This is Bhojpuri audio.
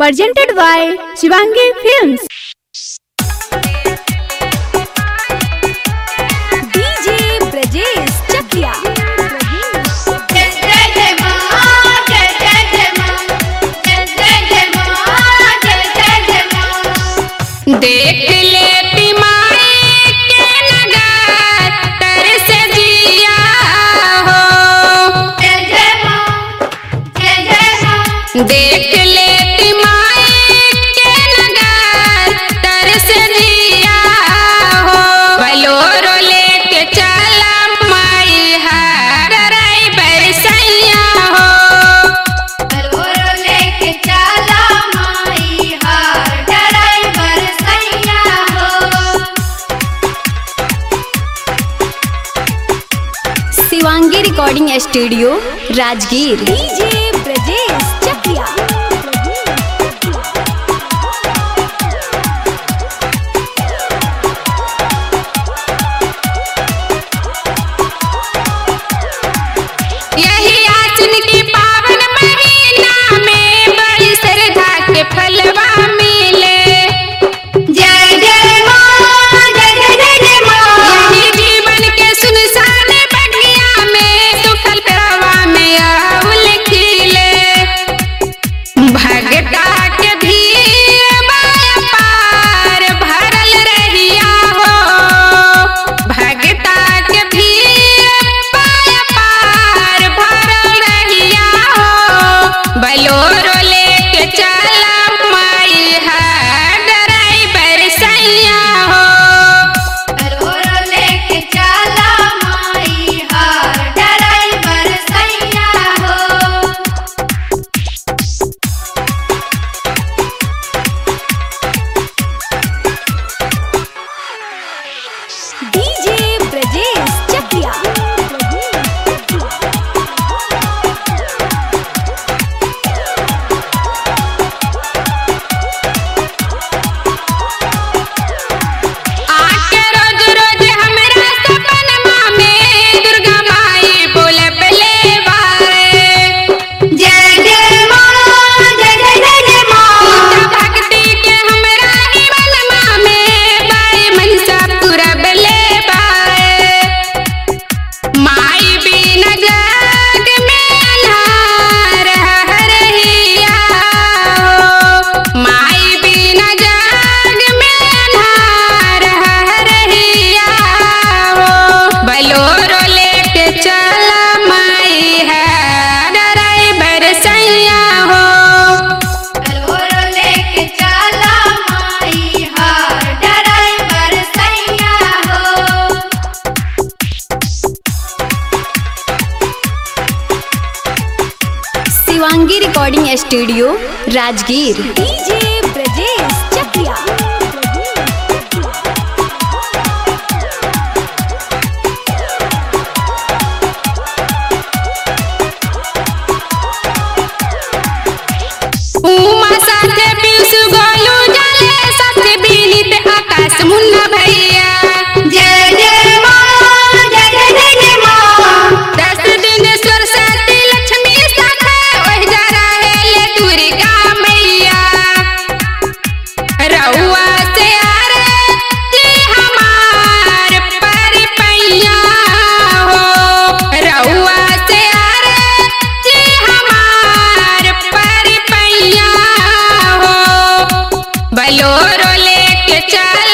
presented by Shivangi Films. DJ Brajesh Chakia. जय जय जय मां जय जय जय मां जय जय जय मां जय जय जय मां देख ले पिमाई के नगर तरस जिया हो जय जय मां जय जय मां देख ले पिमाई के नगर तरस जिया हो बलोरो लेके चला माई हर राई बरसैया हो बलोरो लेके चला माई हार ड्राइवर सैया हो Shivangi recording studio Rajgir DJ Brajesh Chakiya यही आसिन की पावन महीना में बड़ी श्रद्धा के फलवा मिले जय जय मां जय जय जय जय मां यही जीवन के सुनसान बगिया में सुखल प्रवा में आउल खिले भगता के भीड़ माया पार भरल रहिया हो भगता के भीड़ माया पार भरल रहिया हो बलोरो लेके चला माई है ड्राइवर सैया हो बलोरो लेके चला माई हार ड्राइवर सैया हो डीजे ब्रजेश चकिया आके रोज रोज हमरा सपनमा में दुर्गा माई बोलबले बारे जय जय मां जय जय जय जय मां भक्ति के हमरा ही मनमा में बाई मनसा पुरबले बारे माई बिन जग में अन्हार हरहिया हो माई बिन जग में अन्हार हरहिया हो बलोरो लेके चला माई है ड्राइवर सैया हो बलोरो लेके चला माई हार ड्राइवर सैया हो Shivangi recording studio Rajgir DJ Brajesh Chakiya Uma साथे पीयूष गोलू जले साथे बिनीत आकाश मुन्ना भैया जय जय मां जय जय जय जय मां दस दिन सरस्वती लक्ष्मी साथे ओह जा रहेले दुर्गा मैया रउआ से आरती हमार पर पैया हो रउआ से आरती हमार पर पैया हो बलोरो लेके चल